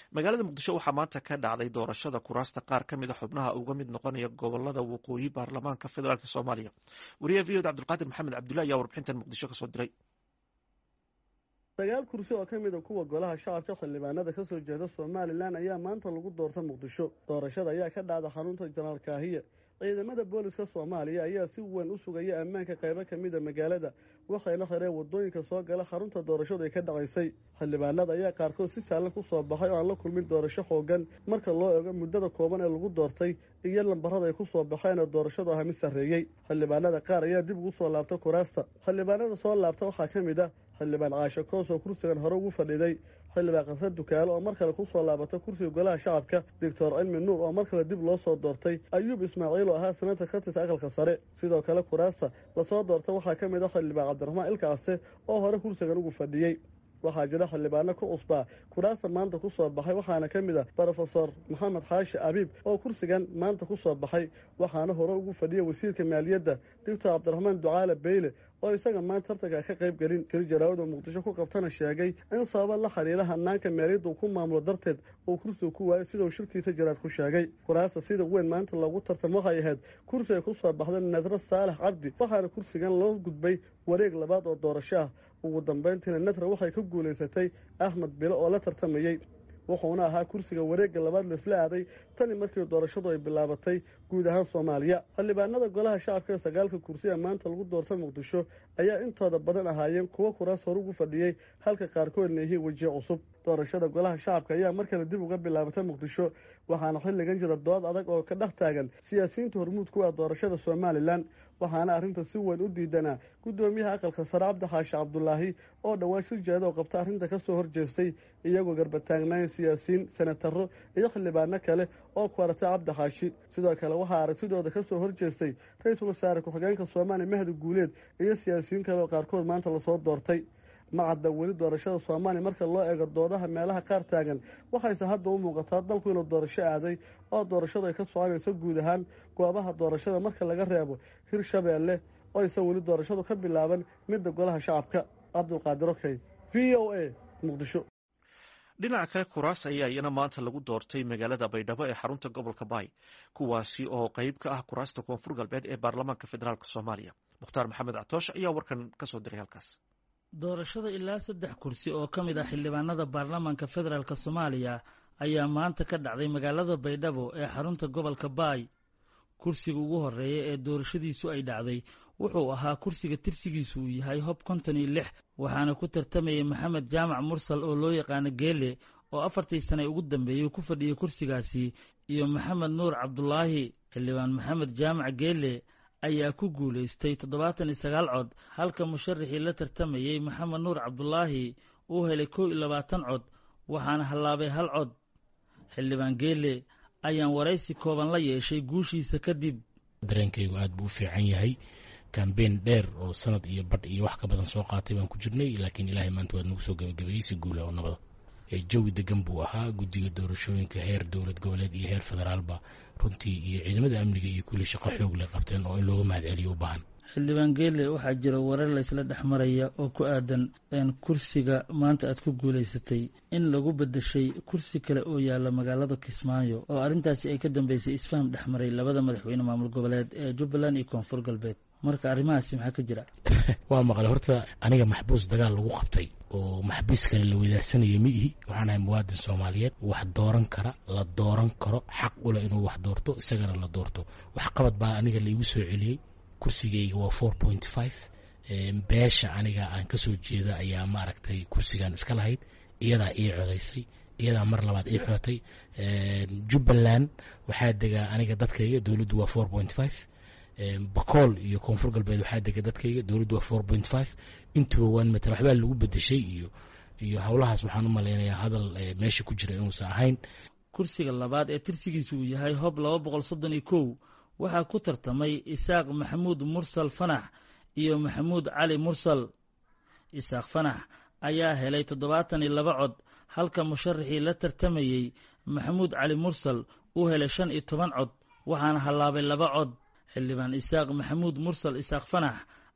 magaalada muqdisho waxaa maanta ka dhacday doorashada kuraasta qaar ka mid a xubnaha uga mid noqonaya gobolada waqooyi baarlamaanka federaalk soomaaliya wariyaha v oda cabdulqaadir maxamed cabdulla ayaa warbixintan muqdisho kasoo diray sagaal kursi oo ka mid a kuwa golaha shacabka xildhibaanada ka soo jeeda somalilan ayaa maanta lagu doorta muqdisho doorashada ayaa ka dhacda xarunta janaal kaahiye ciidamada booliska soomaaliya ayaa si weyn u sugaya ammaanka qaybo ka mid a magaalada waxayna xireen wadooyinka soo gala xarunta doorashadu ay ka dhacaysay xildhibaanada ayaa qaarkood si saalan ku soo baxay oo aan la kulmin doorasho xoogan marka loo ego muddada kooban ee lagu doortay iyo lambarada ay ku soo baxeen oo doorashadu aha mid sarreeyey xildhibaanada qaar ayaa dib ugu soo laabta kuraasta xildhibaanada soo laabta waxaa ka mid ah xildhibaan caasho koos oo kursigan hore ugu fadhiday xildhibaan qasre dukaalo oo mar kale ku soo laabatay kursiga golaha shacabka doctor cilmi nuur oo mar kale dib loo soo doortay ayuub ismaaciil oo ahaa sanata ka tirsa aqalka sare sidoo kale kuraasta lasoo doortay waxaa ka mid ah xildhibaan cabdiraxmaan ilkaase oo hore kursigan ugu fadhiyey waxaa jira xildhibaano ku cusbaa kuraasta maanta ku soo baxay waxaana ka mid ah brofesor maxamed xaashi abiib oo kursigan maanta ku soo baxay waxaana hore ugu fadhiya wasiirka maaliyadda doctor cabdiraxmaan ducaale beyle oo isaga maanta tartanka ka qayb gelin jir jaraawada muqdisho ku qabtana sheegay in sababa la xidhiira hanaanka maaliyadda uu ku maamulo darteed uu kursiga ku waayay sida uu shirkiisa jaraad ku sheegay kuraasta sida weyn maanta loogu tartam waxay ahayd kursi ay ku soo baxda nadra saalax cabdi waxaana kursigan loo gudbay wareeg labaad oo doorasho ah ugu dambayntiina nadra waxay ka guulaysatay axmed bilo oo la tartamayey wuxuuna ahaa kursiga wareegga labaad laisla aaday tani markii doorashadu ay bilaabatay guud ahaan soomaaliya xildhibaanada golaha shacabka ee sagaalka kursi ee maanta lagu doorta muqdisho ayaa intooda badan ahaayeen kuwo kuraas hore ugu fadhiyey halka qaarkoodna yihiin wejiye cusub doorashada golaha shacabka ayaa mar kale dib uga bilaabatay muqdisho waxaana xilligan jira dood adag oo ka dhex taagan siyaasiyiinta hormuud ku ah doorashada somalilan waxaana arrinta si weyn u diidanaa guddoomiyaha aqalka sare cabdi xaashi cabdulaahi oo dhowaan shir jeeda oo qabta arrinta ka soo horjeestay iyagoo garbataagnaayn siyaasiyiin senataro iyo xildhibaano kale oo ku aratay cabdi xaashi sidoo kale waxaa aragtidooda ka soo horjeestay ra-iisul wasaare ku-xigeenka soomaaliya mahdi guuleed iyo siyaasiyiin kale oo qaarkood maanta lasoo doortay ma cadda weli doorashada soomaaliya marka loo eego doodaha meelaha qaar taagan waxayse hadda u muuqataa dalku inuu doorasho aaday oo doorashadu ay ka soconayso guud ahaan goobaha doorashada marka laga reebo hirshabeelle oo aysan weli doorashadu ka bilaaban midda golaha shacabka cabdulqaadir okey v o a muqdisho dhinaca kale kuraas ayaa iyana maanta lagu doortay magaalada baydhabo ee xarunta gobolka baay kuwaasi oo qeyb ka ah kuraasta koonfur galbeed ee baarlamaanka federaalk soomaaliya mukhtaar maxamed catoosh ayaa warkan kasoo diray halkaas doorashada ilaa saddex kursi oo ka mid ah xildhibaanada baarlamaanka federaalk soomaaliya ayaa maanta ka dhacday magaalada baydhabo ee xarunta gobolka baay kursiga ugu horeeya ee doorashadiisu ay dhacday wuxuu ahaa kursiga tirsigiisu uu yahay hob konton iyo lix waxaana ku tartamayay maxamed jaamac mursal oo loo yaqaano geele oo afartii sane ugu dambeeyey ku fadhiyay kursigaasi iyo maxamed nuur cabdulaahi xildhibaan maxamed jaamac geele ayaa ku guulaystay toddobaatan iyo sagaal cod halka musharaxii la tartamayey maxamed nuur cabdulaahi uu helay kow iyo labaatan cod waxaana hallaabay hal cod xildhibaan geele ayaan waraysi kooban la yeeshay guushiisa kadib dareenkaygu aad buu u fiican yahay kambeyn dheer oo sanad iyo badh iyo wax ka badan soo qaatay baan ku jirnay laakiin ilaahay maanta waad nagu soo gabagabeeyey si guula oo nabada jawi degan buu ahaa guddiga doorashooyinka heer dowlad goboleed iyo heer federaalba runtii iyo ciidamada amniga iyo kulli shaqo xoog lay qabteen oo in looga mahad celiyo u baahan xildhibaan geele waxaa jira warar laysla dhex maraya oo ku aadan kursiga maanta aad ku guulaysatay in lagu bedeshay kursi kale oo yaalla magaalada kismaayo oo arrintaasi ay ka dambeysay isfaham dhex maray labada madaxweyne maamul goboleed ee jubbaland iyo koonfur galbeed marka arrimahaasi maxaa ka jira waa maqle horta aniga maxbuus dagaal lagu qabtay oo maxbuus kale la wadaagsanaya ma ihi waxaan ahay muwaadin soomaaliyeed wax dooran kara la dooran karo xaq uleh inuu wax doorto isagana la doorto wax qabad baa aniga laigu soo celiyey kursigayga waa four point five beesha aniga aan ka soo jeeda ayaa maaragtay kursigan iska lahayd iyadaa ii codaysay iyadaa mar labaad ii xotay jubbaland waxaa degaa aniga dadkayga dowladdu waa four point five bakool iyo koonfur galbeed waxaa dega dadkayga dowladdu waa four point five intuba waan matala waxbaa lagu bedeshay iyo iyo howlahaas waxaan u malaynayaa hadal meesha ku jira inuusan ahayn kursiga labaad ee tirsigiisu uu yahay hob laba boqol soddon iyo kow waxaa ku tartamay isaaq maxamuud mursal fanax iyo maxamuud cali mursal isaaq fanax ayaa helay toddobaatan iyo laba cod halka musharaxii la tartamayey maxamuud cali mursal uu helay shan iyo toban cod waxaana hallaabay laba cod xildhibaan isaaq maxamuud mursal isaaq fanax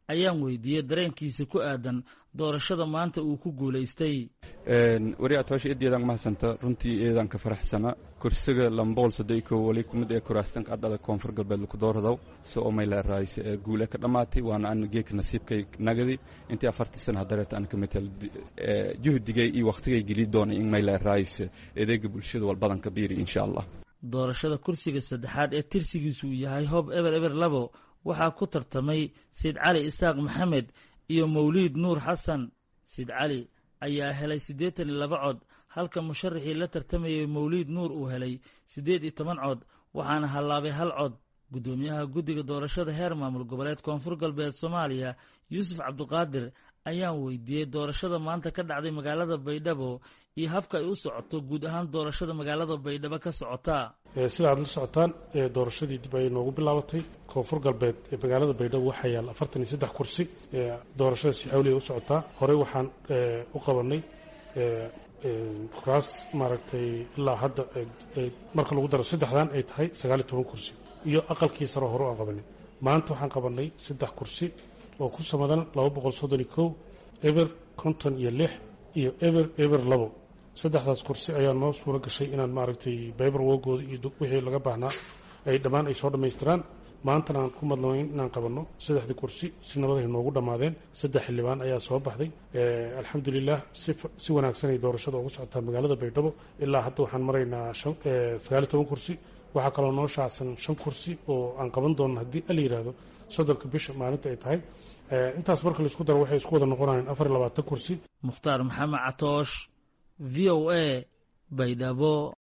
ayaan weydiiyey dareenkiisa ku aadan doorashada maanta uu ku guulaystay wari atoosha eedeedaan mahadsanta runtii eedaan ka faraxsana kursiga lambool sadayko wali kumid ee kuraastan qadhada koonfur galbeed laku dooradaw si oo mayla raayse ee guule ka dhammaatay waana an geeka nasiibkay nagadi intii afartii sana hadareeta an ka metel juhdigay iyo wakhtigay geli doonay in mayla raayse adeega bulshada walbadan ka biiri insha allah doorashada kursiga saddexaad ee tirsigiisu uu yahay hoob eber eber labo waxaa ku tartamay sayid cali isaaq maxamed iyo mawliid nuur xasan sayid cali ayaa helay siddeetan iyo laba cod halka musharaxii la tartamayay mawliid nuur uu helay siddeed iyo toban cod waxaana hallaabay hal cod guddoomiyaha guddiga doorashada heer maamul goboleed koonfur galbeed soomaaliya yuusuf cabduqaadir ayaan weydiiyey doorashada maanta ka dhacday magaalada baydhabo iyo habka ay u socoto guud ahaan doorashada magaalada baydhabo ka socotaa sida aad la socotaan doorashadii dib ayay noogu bilaabatay koonfur galbeed ee magaalada baydhabo waxaa yaalla afartan iyo saddex kursi doorashada si xawliya u socotaa horey waxaan u qabanay kuraas maaragtay ilaa hadda marka lagu daro saddexdan ay tahay sagaaliyo toban kursi iyo aqalkii saro hore aan qabanay maanta waxaan qabanay saddex kursi oo ku samadan laba boqol soddon iyo kow eber konton iyo lix iyo eber eber labo saddexdaas kursi ayaa noo suuro gashay inaan maaragtay bayber wogooda iyo wixii laga baahnaa ay dhammaan ay soo dhammaystiraan maantana aan ku madlamayn inaan qabanno saddexdii kursi si nabadahay noogu dhammaadeen saddex xildhibaan ayaa soo baxday alxamdulilah si wanaagsan ay doorashada ugu socotaa magaalada baydhabo ilaa hadda waxaan maraynaa sagaaliyo toban kursi waxaa kaloo noo shaacsan shan kursi oo aan qaban doonno haddii ala yidhaahdo soddonka bisha maalinta ay tahay intaas marka laisku daro waxay isku wada noqonayaan afar iyo labaatan kursi mukhtaar maxamed catoosh v o a baydhabo